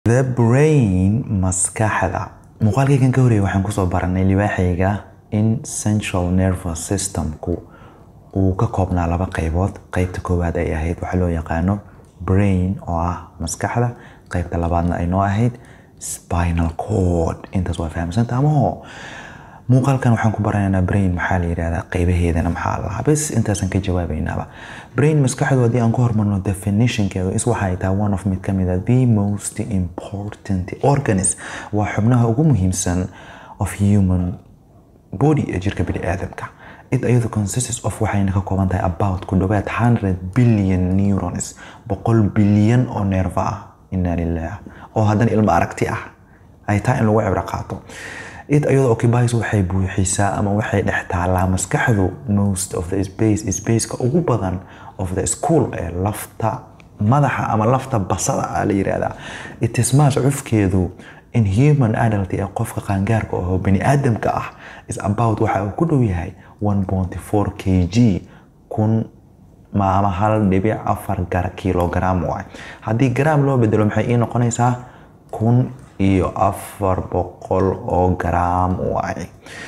The brain maskaxda muuqaalkaygan ka horreeyay waxaan kusoo baranay libaaxayga in central nervous systemku uu ka koobnaa laba qaybood qaybta koowaad ay ahayd waxaa loo yaqaano brain oo ah maskaxda qaybta labaadna ay noo ahayd spinal cord intaas waa fahamsanta amaho muuqaalkan waxaan ku baranaynaa brain maxaa la yidhahdaa qaybaheedana maxaa lahaa bes intaasan ka jawaabaynaaba brain maskaxdu haddii aan ku hormarno definitionkeedu is waxay tahay one of mid ka mid a the most important organism waa xubnaha ugu muhiimsan of human body ee jirka bini aadamka it iyadu consists of waxayna ka kooban tahay about ku dhowaad 100 billion neurons boqol bilyan oo neerfa ah inna lilah oo haddana ilmo aragti ah ay tahay in lagu cibro qaato it iyadoo occupies waxay buuxisaa ama waxay dhex taalaa maskaxdu most of the space spaceka ugu badan of the school ee lafta madaxa ama lafta basada ah la yiraahdaa it is mass cufkeedu in human adult ee qofka qaangaarka oo bani aadamka ah is about waxa uu ku dhow yahay 1.4 kg kun maama hal dhibic afar kilogram waay haddii gram loo bedelo maxay ii noqonaysaa kun iyo afar boqol oo gram waay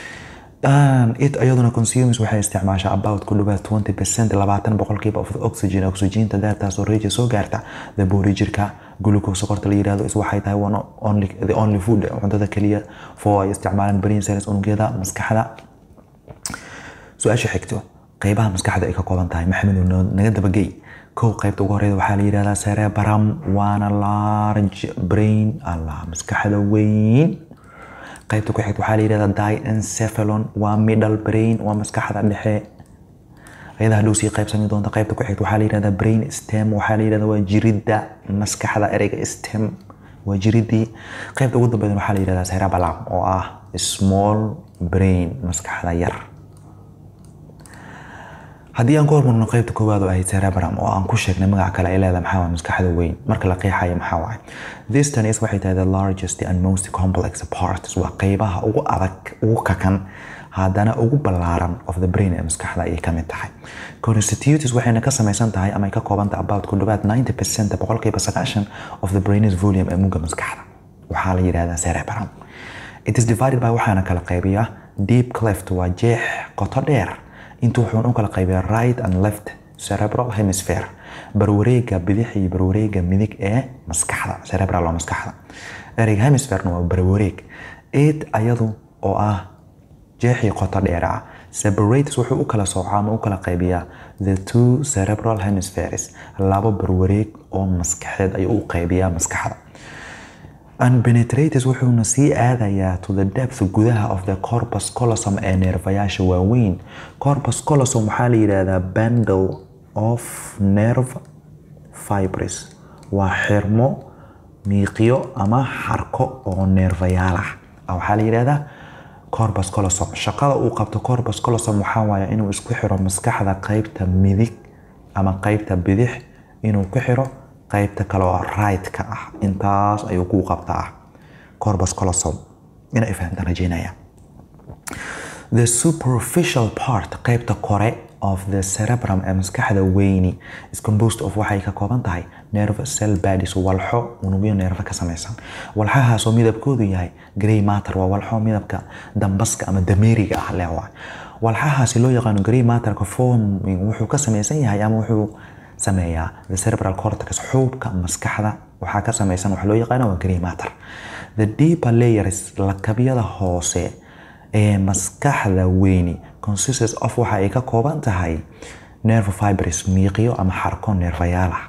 it iyaduna consumes waxay isticmaashaa about ku dhawaad 20 percent labaatan boqolkiiba of the oxygen oxygenta daartaasoo reeja soo gaarta the body jirka glucose sokorta la yirahdo is waxay tahay one only the only food cuntada kaliya for ay isticmaalaan brain cells unugyada maskaxda su-aasha xigto qaybaha maskaxda ay ka kooban tahay maxamed naga dabagey kow qaybta ugu horeyda waxaa la yidhahdaa cerebrum waana large brain allah maskaxda weyn qaybta ku xigta waxaa la yidhahdaa diencephalon waa middle brain waa maskaxda dhexe ayada hadhow sii qaybsami doonta qaybta ku xigta waxaa la yidhahdaa brain stem waxaa la yidhahdaa waa jiridda maskaxda ereyga stem waa jiridii qaybta ugu dambeyd waxaa la yidhahdaa cerebellum oo ah small brain maskaxda yar haddii aan ku hormarno qaybta koowaad oo ahayd cerebrum oo aan ku sheegnay magac kale ay leedahay maxaa waay maskaxda weyn marka la qeexayo maxaa waay this tan is waxay tahay the largest and most complex parts waa qaybaha ugu adag ugu kakan haddana ugu ballaaran of the brain ee maskaxda ayay ka mid tahay constitutes waxayna ka samaysan tahay ama ay ka kooban tahay about ku dhawaad 90 percent boqolkiiba sagaashan of the brain's volume ee mugga maskaxda waxaa la yidhahdaa cerebrum it is divided by waxaana kala qaybiya deep cleft waa jeex qoto dheer intu wuxuun u kala qaybiya right and left cerebral hemisphere barwareega bidix iyo barwareega midig ee maskaxda cerebral waa maskaxda ereyga hemispherena waa barwareeg eid ayadu oo ah jeexii qoto dheer ah separates wuxuu u kala soocaa ama u kala qaybiyaa the two cerebral hemispheres labo barwareeg oo maskaxeed ayuu u qaybiyaa maskaxda unpenetrated wuxuuna sii aadayaa to the depth gudaha of the corpus colosom ee neerfayaasha waaweyn corpus colosom waxaa la yidhaahdaa bundle of nerve fibres waa xirmo miiqyo ama xarko oo neerfayaal ah waxaa la yidhaahdaa corpus colosom shaqada uu qabto corpus colosom waxaa waaya inuu isku xiro maskaxda qaybta midig ama qaybta bidix inuu ku xiro qaybta kale oo right-ka ah intaas ayuu kuu qabtaa corpus colosom inay fahamtaan rajeynaya the superficial part qaybta kore of the cerebrum ee maskaxda weyni is composed of waxay ka kooban tahay nerve cell bodies walxo unugyo neerfa ka samaysan walxahaasoo midabkoodu yahay grey matter waa walxo midabka dambaska ama dameeriga ah leh waa walxahaasi loo yaqaano grey matterka forming wuxuu ka samaysan yahay ama wuxuu sameeyaa the cerebral cortex xuubka maskaxda waxaa ka samaysan wax loo yaqaano waa grey matter the deeper layers lakabyada hoose ee maskaxda weyni consists of waxa ay ka kooban tahay nerve fibres miiqyo ama xarko neerfayaal ah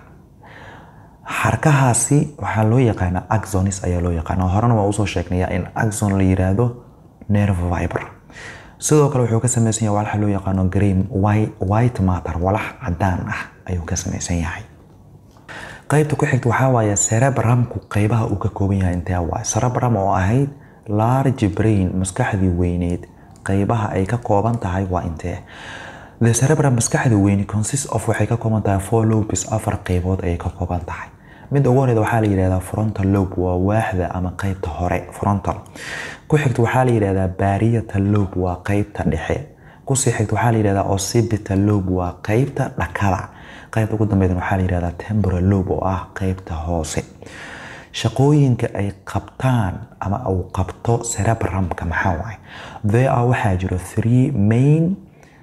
xarkahaasi waxaa loo yaqaanaa axonis ayaa loo yaqaana horena waa usoo sheegnaya in axon la yiraahdo nerve fiber sidoo kale wuxuu ka samaysan yahay walaxa loo yaqaano grey white matter walax cadaan ah ayuu ka samaysan yahay qaybta ku xigta waxaa waaye cerebramku qaybaha uu ka kooban yahay intee waay cerebram oo ahayd large brain maskaxdii weyneed qaybaha ay ka kooban tahay waa intee the cerebrum maskaxda weyne consist of waxay ka kooban tahay four lobes afar qaybood ayay ka kooban tahay midda ugu horeyda waxaa la yidhahdaa frontal lobe waa waaxda ama qaybta hore frontal ku xigta waxaa la yidhahdaa parietal lobe waa qaybta dhexe kusii xigta waxaa la yidhahdaa occipital lobe waa qaybta dhakada qaybta ugu dambeydana waxaa la yidhahdaa temporal lobe oo ah qaybta hoose shaqooyinka ay qabtaan ama uu qabto cerebramka maxaa waaye there are waxaa jiro three main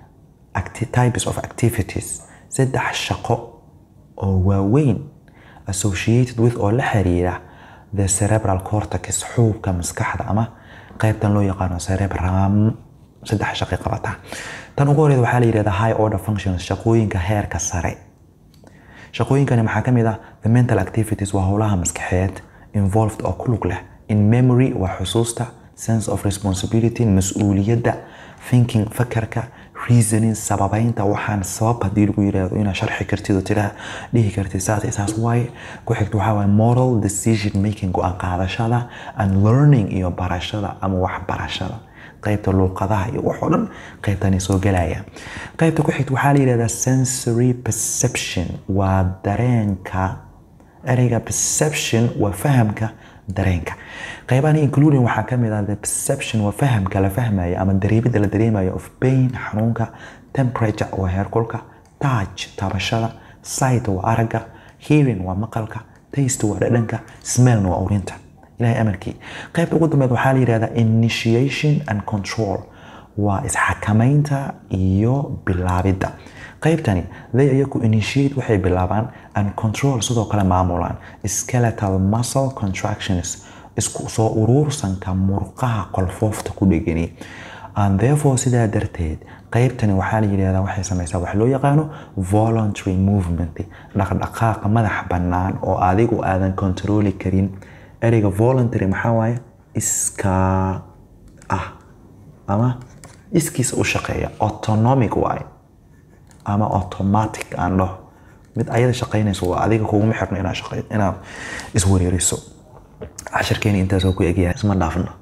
types of activities saddex shaqo oo waaweyn associated with oo la xiriira the cerebral cortex xuubka maskaxda ama qaybtan loo yaqaano cerebram saddex shaqay qabataa tan ugu horeeda waxaa la yidhahdaa high order functions shaqooyinka heerka sare shaqooyinkani maxaa ka mid ah the mental activities waa howlaha maskaxeed involved oo ku lug leh in memory waa xusuusta sense of responsibility mas-uuliyadda thinking fakarka reasoning sababeynta waxaan sabab haddii lagu yiraahdo inaad sharxi kartid oo tiraa dhihi kartid saas saas waaye ku xigta waxaa waaye moral decision making go-aan qaadashada and learning iyo barashada ama waxbarashada qaybta luuqadaha iyo wax oo dhan qaybtani soo gelaya qaybta ku xigta waxaa la yidhahdaa sensory perception waa dareenka ereyga perception waa fahamka dareenka qaybahani including waxaa ka mid ah the perception waa fahamka la fahmaya ama dareemida la dareemayo of pain xanuunka temperature waa heerkulka touch taabashada sight waa aragga hearing waa maqalka taste waa dhadhanka smellna waa urinta ilahay amarkii qaybta ugu dambeed waxaa la yidhahdaa initiation and control waa isxakamaynta iyo bilaabidda qaybtani they iyaku initiate waxay bilaabaan and control sidoo kale maamulaan skeletal muscle contractions isku soo uruursanka murqaha qolfoofta ku dhegani and therefore sidaa darteed qaybtani waxaa la yidhahdaa waxay samaysaa wax loo yaqaano voluntary movement dhaqdhaqaaqa madax bannaan oo adigu aadan controli karin ereyga voluntary maxaa waaye iskaa ah ama iskiisa u shaqeeya autonomic waaye ama automatic aan dhaho mid ayada shaqaynayso waa adiga kuguma xirno inaad shaqey inaad iswareeriso cashirkeeni intaasoo ku egyahay isma dhaafno